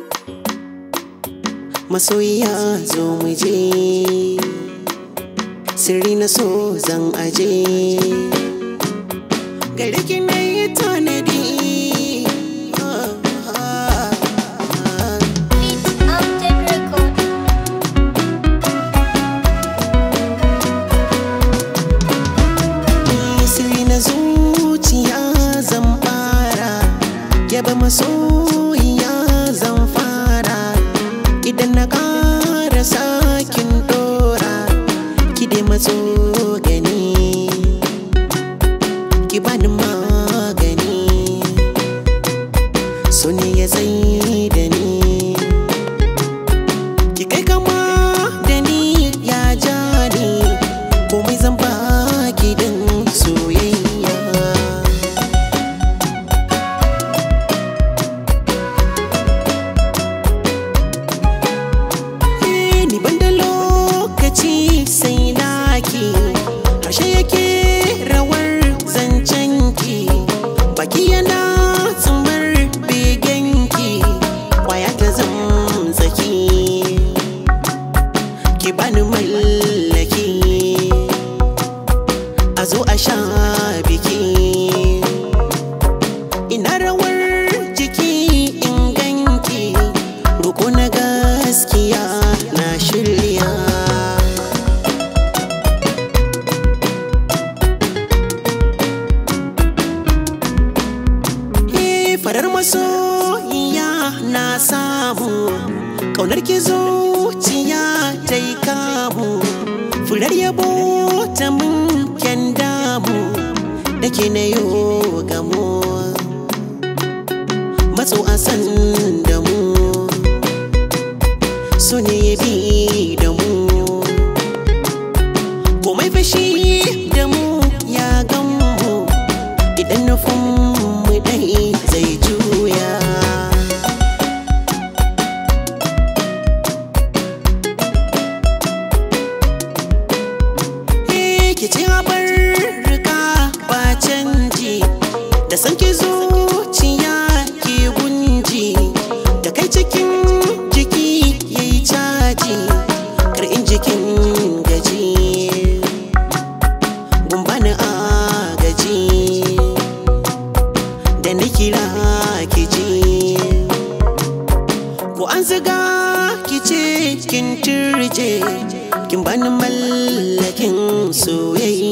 masoyiya zo mu je sirri na so zan aje gare ki na yi tanadi Update record. sirri na zuciya zan fara yaba masoyiya zan fara idan na ƙara sakin dora ki dai matso gani ki bani magani so ne ya tsaye da ni ki kai kama da ni ya ja ni komai zan baki din soyayya Eh, ni ban da lokaci sai naki harshe yake rawar zancenki baki yana tsumbar begenki kwaya ta zamzaki ki bani mallaki a zo a sha biki ina rawar jiki in ganki roko na gaskiya na shirya Eh, farar masoyiya na samu ƙaunar ki zuciya ta yi kamu furar yabo ta mun kyan damu da ke na yo gamo matso a san da mu so ne ya bi da mu komai fashi da mu ya gamu idan nufin mu dai zai juya Eh, ki ci abar rika ba canji da san ki zuciya ki gunji da kai cikin jiki yayi caji kar in jikin gaji gumbani a gaji da ni kira ki ji ko an ziga ki ce kin turje kin bani mallakin soyayya